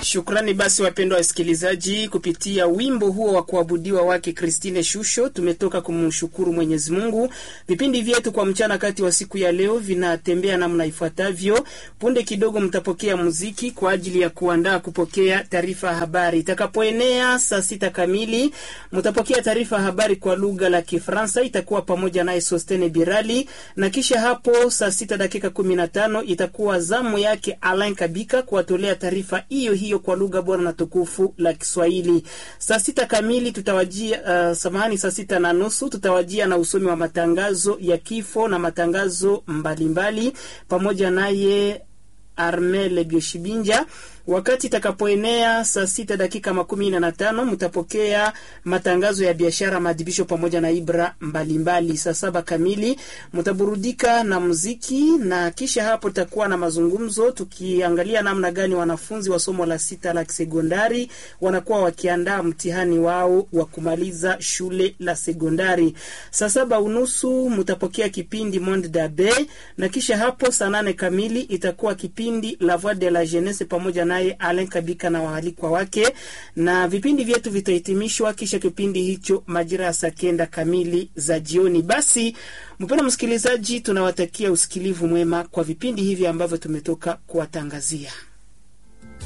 Shukrani basi wapendwa wasikilizaji, kupitia wimbo huo wa kuabudiwa wake Christine Shusho tumetoka kumshukuru Mwenyezi Mungu. Vipindi vyetu kwa mchana kati wa siku ya leo vinatembea namna ifuatavyo. Punde kidogo mtapokea muziki kwa ajili ya kuandaa kupokea taarifa ya habari. Itakapoenea saa sita kamili mtapokea taarifa ya habari kwa lugha la Kifaransa, itakuwa pamoja naye Sostene Birali, na kisha hapo saa sita dakika kumi na tano itakuwa zamu yake Alain Kabika kuwatolea taarifa hiyo hiyo kwa lugha bora na tukufu la Kiswahili. Saa sita kamili tutawajia, uh, samahani, saa sita na nusu tutawajia na usomi wa matangazo ya kifo na matangazo mbalimbali mbali, pamoja naye Armel Bioshibinja. Wakati itakapoenea saa sita dakika makumi nne na tano mtapokea matangazo ya biashara, maadhibisho pamoja na ibra mbalimbali. Saa saba kamili mtaburudika na muziki, na kisha hapo tutakuwa na mazungumzo tukiangalia namna gani wanafunzi wa somo la sita la sekondari wanakuwa wakiandaa mtihani wao wa kumaliza shule la sekondari. Saa saba unusu mtapokea kipindi Monde Dabe, na kisha hapo saa nane kamili itakuwa kipindi La Voix de la Jeunesse pamoja na naye Alen Kabika na waalikwa wake, na vipindi vyetu vitahitimishwa kisha kipindi hicho majira ya saa kenda kamili za jioni. Basi mpendwa msikilizaji, tunawatakia usikilivu mwema kwa vipindi hivi ambavyo tumetoka kuwatangazia.